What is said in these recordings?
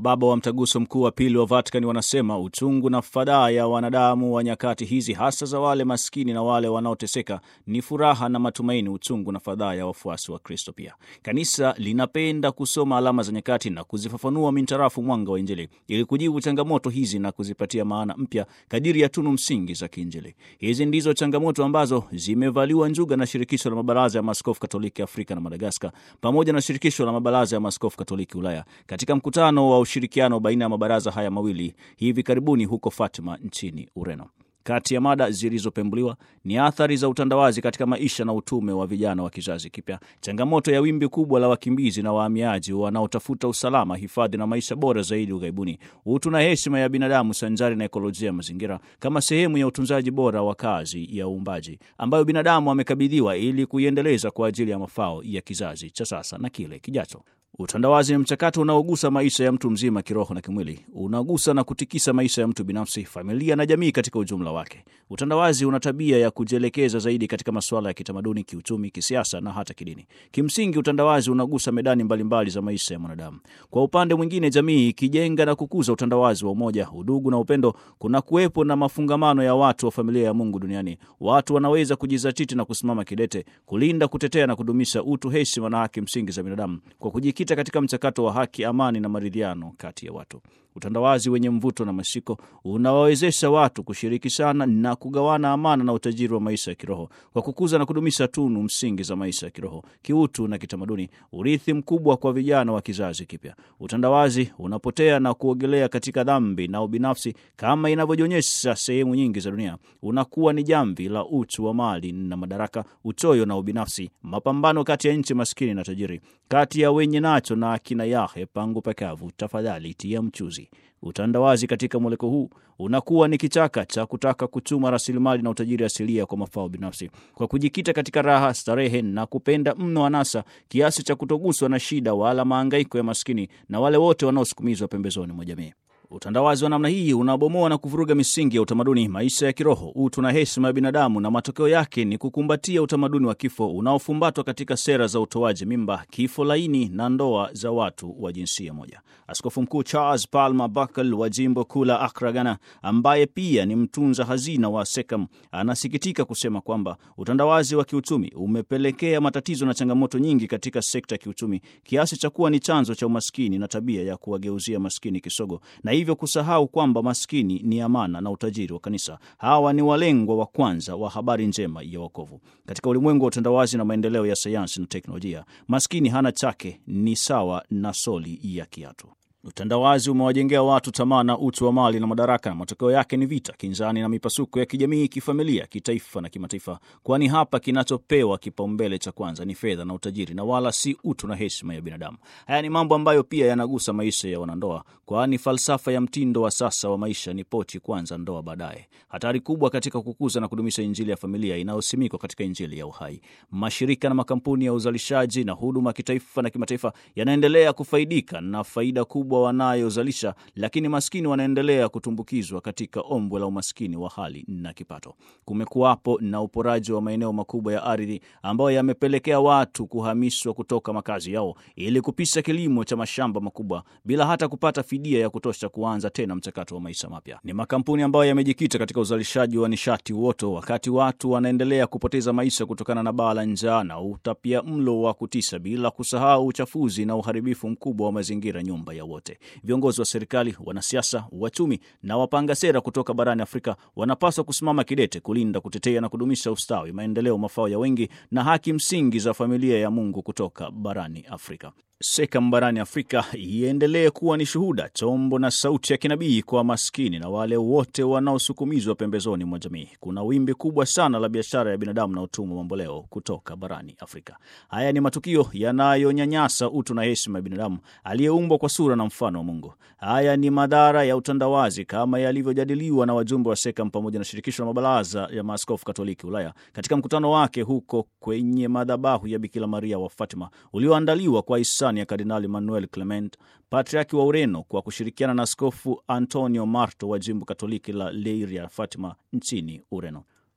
Mababa wa Mtaguso Mkuu wa Pili wa Vatikani wanasema uchungu na fadhaa ya wanadamu wa nyakati hizi, hasa za wale maskini na wale wanaoteseka, ni furaha na matumaini, uchungu na fadhaa ya wafuasi wa Kristo. Pia kanisa linapenda kusoma alama za nyakati na kuzifafanua mintarafu mwanga wa Injili ili kujibu changamoto hizi na kuzipatia maana mpya kadiri ya tunu msingi za kiinjili. Hizi ndizo changamoto ambazo zimevaliwa njuga na Shirikisho la Mabaraza ya Maaskofu Katoliki Afrika na Madagaskar pamoja na Shirikisho la Mabaraza ya Maaskofu Katoliki Ulaya katika mkutano wa ushirikiano baina ya mabaraza haya mawili hivi karibuni huko Fatima nchini Ureno. Kati ya mada zilizopembuliwa ni athari za utandawazi katika maisha na utume wa vijana wa kizazi kipya, changamoto ya wimbi kubwa la wakimbizi na wahamiaji wanaotafuta usalama, hifadhi na maisha bora zaidi ughaibuni, utu na heshima ya binadamu sanjari na ekolojia ya mazingira kama sehemu ya utunzaji bora wa kazi ya uumbaji ambayo binadamu amekabidhiwa ili kuiendeleza kwa ajili ya mafao ya kizazi cha sasa na kile kijacho. Utandawazi ni mchakato unaogusa maisha ya mtu mzima kiroho na kimwili, unagusa na kutikisa maisha ya mtu binafsi, familia na jamii katika ujumla wake. Utandawazi una tabia ya kujielekeza zaidi katika masuala ya kitamaduni, kiuchumi, kisiasa na hata kidini. Kimsingi, utandawazi unagusa medani mbalimbali mbali za maisha ya mwanadamu. Kwa upande mwingine, jamii ikijenga na kukuza utandawazi wa umoja, udugu na upendo, kuna kuwepo na mafungamano ya watu wa familia ya Mungu duniani. Watu wanaweza kujizatiti na kusimama kidete kulinda, kutetea na kudumisha utu, heshima na haki msingi za binadamu kwa kujikita katika mchakato wa haki, amani na maridhiano kati ya watu. Utandawazi wenye mvuto na mashiko unawawezesha watu kushirikishana na kugawana amana na utajiri wa maisha ya kiroho kwa kukuza na kudumisha tunu msingi za maisha ya kiroho, kiutu na kitamaduni, urithi mkubwa kwa vijana wa kizazi kipya. Utandawazi unapotea na kuogelea katika dhambi na ubinafsi kama inavyojionyesha sehemu nyingi za dunia, unakuwa ni jamvi la uchu wa mali na madaraka, uchoyo na ubinafsi, mapambano kati ya nchi maskini na tajiri, kati ya wenye nacho na akina yahe pangu pakavu, tafadhali tia mchuzi. Utandawazi katika mweleko huu unakuwa ni kichaka cha kutaka kuchuma rasilimali na utajiri asilia kwa mafao binafsi, kwa kujikita katika raha, starehe na kupenda mno anasa kiasi cha kutoguswa na shida wala maangaiko ya maskini na wale wote wanaosukumizwa pembezoni mwa jamii. Utandawazi wa namna hii unabomoa na kuvuruga misingi ya utamaduni, maisha ya kiroho, utu na heshima ya binadamu, na matokeo yake ni kukumbatia utamaduni wa kifo unaofumbatwa katika sera za utoaji mimba, kifo laini na ndoa za watu wa jinsia moja. Askofu Mkuu Charles Palmer Buckle wa jimbo kuu la Accra, Ghana, ambaye pia ni mtunza hazina wa SECAM, anasikitika kusema kwamba utandawazi wa kiuchumi umepelekea matatizo na changamoto nyingi katika sekta ya kiuchumi kiasi cha kuwa ni chanzo cha umaskini na tabia ya kuwageuzia maskini kisogo na hivyo kusahau kwamba maskini ni amana na utajiri wa kanisa. Hawa ni walengwa wa kwanza wa habari njema ya wokovu. Katika ulimwengu wa utandawazi na maendeleo ya sayansi na teknolojia, maskini hana chake, ni sawa na soli ya kiatu. Utandawazi umewajengea watu tamaa na uchu wa mali na madaraka, na matokeo yake ni vita, kinzani na mipasuko ya kijamii, kifamilia, kitaifa na kimataifa, kwani hapa kinachopewa kipaumbele cha kwanza ni fedha na utajiri na wala si utu na heshima ya binadamu. Haya ni mambo ambayo pia yanagusa maisha ya wanandoa, kwani falsafa ya mtindo wa sasa wa maisha ni pochi kwanza, ndoa baadaye. Hatari kubwa katika kukuza na kudumisha injili ya familia inayosimikwa katika injili ya uhai. Mashirika na makampuni ya uzalishaji na huduma kitaifa na kimataifa yanaendelea kufaidika na faida kubwa wanayozalisha, lakini maskini wanaendelea kutumbukizwa katika ombwe la umaskini wa hali na kipato. Kumekuwapo na uporaji wa maeneo makubwa ya ardhi ambayo yamepelekea watu kuhamishwa kutoka makazi yao ili kupisha kilimo cha mashamba makubwa bila hata kupata fidia ya kutosha kuanza tena mchakato wa maisha mapya. Ni makampuni ambayo yamejikita katika uzalishaji wa nishati uoto, wakati watu wanaendelea kupoteza maisha kutokana na baa la njaa na utapia mlo wa kutisha, bila kusahau uchafuzi na uharibifu mkubwa wa mazingira, nyumba ya wote. Viongozi wa serikali, wanasiasa, wachumi na wapanga sera kutoka barani Afrika wanapaswa kusimama kidete kulinda, kutetea na kudumisha ustawi, maendeleo, mafao ya wengi na haki msingi za familia ya Mungu kutoka barani Afrika. SECAM barani Afrika iendelee kuwa ni shuhuda, chombo na sauti ya kinabii kwa maskini na wale wote wanaosukumizwa pembezoni mwa jamii. Kuna wimbi kubwa sana la biashara ya binadamu na utumwa mamboleo kutoka barani Afrika. Haya ni matukio yanayonyanyasa utu na heshima ya binadamu aliyeumbwa kwa sura na mfano wa Mungu. Haya ni madhara ya utandawazi kama yalivyojadiliwa na wajumbe wa SECAM pamoja na shirikisho la mabaraza ya maaskofu Katoliki Ulaya katika mkutano wake huko kwenye madhabahu ya Bikira Maria wa Fatima ulioandaliwa kwa hisani ya Kardinali Manuel Clement, patriaki wa Ureno, kwa kushirikiana na Askofu Antonio Marto wa jimbo Katoliki la Leiria Fatima nchini Ureno.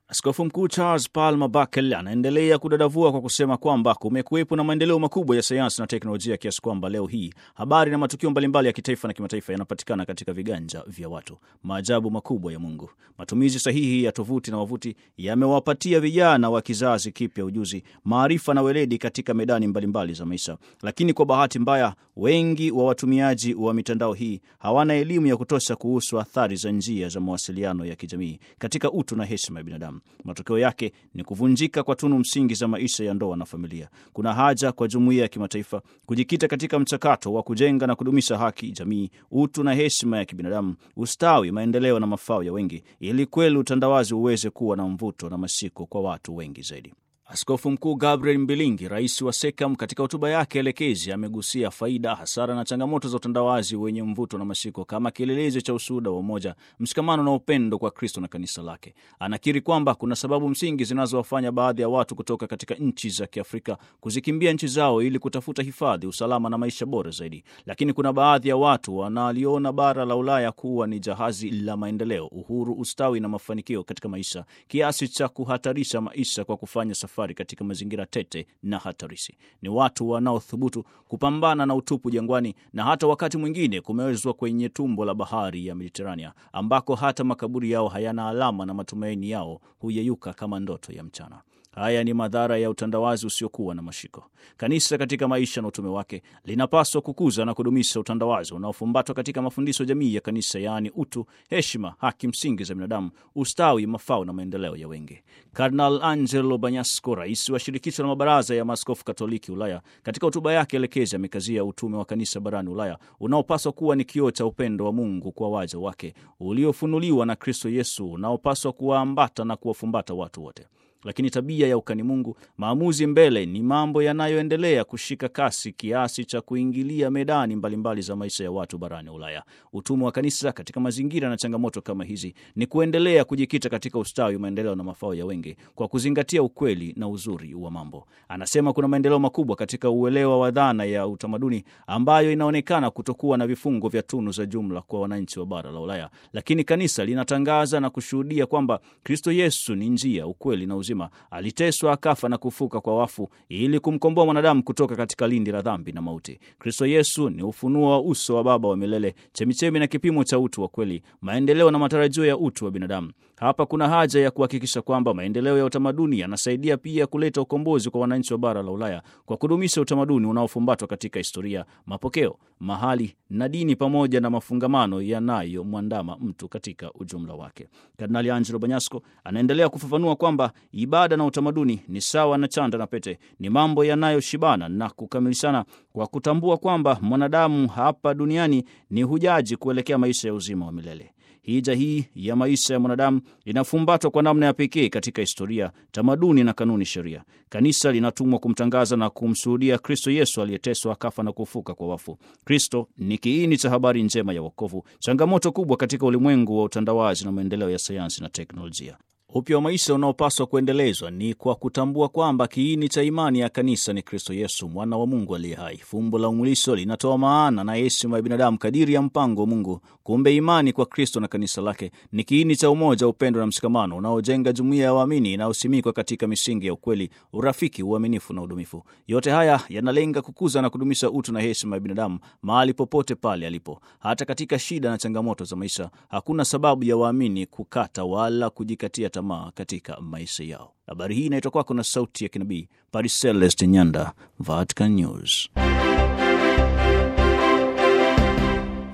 Askofu Mkuu Charles Palmer Bakel anaendelea kudadavua kwa kusema kwamba kumekuwepo na maendeleo makubwa ya sayansi na teknolojia kiasi kwamba leo hii habari na matukio mbalimbali ya kitaifa na kimataifa yanapatikana katika viganja vya watu. Maajabu makubwa ya Mungu. Matumizi sahihi ya tovuti na wavuti yamewapatia vijana wa kizazi kipya ujuzi, maarifa na weledi katika medani mbalimbali za maisha, lakini kwa bahati mbaya, wengi wa watumiaji wa mitandao hii hawana elimu ya kutosha kuhusu athari za njia za mawasiliano ya kijamii katika utu na heshima ya binadamu. Matokeo yake ni kuvunjika kwa tunu msingi za maisha ya ndoa na familia. Kuna haja kwa jumuiya ya kimataifa kujikita katika mchakato wa kujenga na kudumisha haki, jamii, utu na heshima ya kibinadamu, ustawi, maendeleo na mafao ya wengi, ili kweli utandawazi uweze kuwa na mvuto na mashiko kwa watu wengi zaidi. Askofu Mkuu Gabriel Mbilingi, rais wa SEKAM, katika hotuba yake elekezi amegusia faida, hasara na changamoto za utandawazi wenye mvuto na mashiko kama kielelezo cha ushuhuda wa umoja, mshikamano na upendo kwa Kristo na kanisa lake. Anakiri kwamba kuna sababu msingi zinazowafanya baadhi ya watu kutoka katika nchi za Kiafrika kuzikimbia nchi zao ili kutafuta hifadhi, usalama na maisha bora zaidi, lakini kuna baadhi ya watu wanaliona bara la Ulaya kuwa ni jahazi la maendeleo, uhuru, ustawi na mafanikio katika maisha kiasi cha kuhatarisha maisha kwa kufanya safari katika mazingira tete na hatarishi. Ni watu wanaothubutu kupambana na utupu jangwani na hata wakati mwingine kumewezwa kwenye tumbo la bahari ya Mediterania, ambako hata makaburi yao hayana alama na matumaini yao huyeyuka kama ndoto ya mchana. Haya ni madhara ya utandawazi usiokuwa na mashiko. Kanisa katika maisha na utume wake linapaswa kukuza na kudumisha utandawazi unaofumbatwa katika mafundisho jamii ya kanisa, yaani utu, heshima, haki msingi za binadamu, ustawi, mafao na maendeleo ya wengi. Kardinal Angelo Banyasco, rais wa shirikisho la mabaraza ya maaskofu Katoliki Ulaya, katika hotuba yake elekezi amekazia utume wa kanisa barani Ulaya unaopaswa kuwa ni kioo cha upendo wa Mungu kwa waja wake uliofunuliwa na Kristo Yesu, unaopaswa kuwaambata na kuwafumbata watu wote lakini tabia ya ukani Mungu, maamuzi mbele, ni mambo yanayoendelea kushika kasi kiasi cha kuingilia medani mbalimbali mbali za maisha ya watu barani Ulaya. Utume wa kanisa katika mazingira na changamoto kama hizi ni kuendelea kujikita katika ustawi, maendeleo na mafao ya wengi kwa kuzingatia ukweli na uzuri wa mambo. Anasema kuna maendeleo makubwa katika uelewa wa dhana ya utamaduni ambayo inaonekana kutokuwa na vifungo vya tunu za jumla kwa wananchi wa bara la Ulaya, lakini kanisa linatangaza na kushuhudia kwamba Kristo Yesu ni njia, ukweli na uzima aliteswa akafa na kufuka kwa wafu ili kumkomboa mwanadamu kutoka katika lindi la dhambi na mauti. Kristo Yesu ni ufunuo wa uso wa Baba wa milele, chemichemi na kipimo cha utu wa kweli, maendeleo na matarajio ya utu wa binadamu. Hapa kuna haja ya kuhakikisha kwamba maendeleo ya utamaduni yanasaidia pia kuleta ukombozi kwa wananchi wa bara la Ulaya kwa kudumisha utamaduni unaofumbatwa katika historia, mapokeo, mahali na dini, pamoja na mafungamano yanayomwandama mtu katika ujumla wake. Kardinali Angelo Banyasco anaendelea kufafanua kwamba ibada na utamaduni ni sawa na chanda na pete, ni mambo yanayoshibana na kukamilishana, kwa kutambua kwamba mwanadamu hapa duniani ni hujaji kuelekea maisha ya uzima wa milele. Hija hii ya maisha ya mwanadamu inafumbatwa kwa namna ya pekee katika historia, tamaduni na kanuni sheria. Kanisa linatumwa kumtangaza na kumshuhudia Kristo Yesu aliyeteswa, akafa na kufuka kwa wafu. Kristo ni kiini cha habari njema ya wokovu, changamoto kubwa katika ulimwengu wa utandawazi na maendeleo ya sayansi na teknolojia. Upya wa maisha unaopaswa kuendelezwa ni kwa kutambua kwamba kiini cha imani ya kanisa ni Kristo Yesu, mwana wa Mungu aliye hai. Fumbo la umwilisho linatoa maana na heshima ya binadamu kadiri ya mpango wa Mungu. Kumbe imani kwa Kristo na kanisa lake ni kiini cha umoja, upendo na mshikamano unaojenga jumuiya ya waamini inayosimikwa katika misingi ya ukweli, urafiki, uaminifu na udumifu. Yote haya yanalenga kukuza na kudumisha utu na heshima ya binadamu mahali popote pale alipo. Hata katika shida na changamoto za maisha, hakuna sababu ya waamini kukata wala kujikatia tamaa katika maisha yao. Habari hii inaitwa kwako na sauti ya kinabii Paris Celeste Nyanda, Vatican News.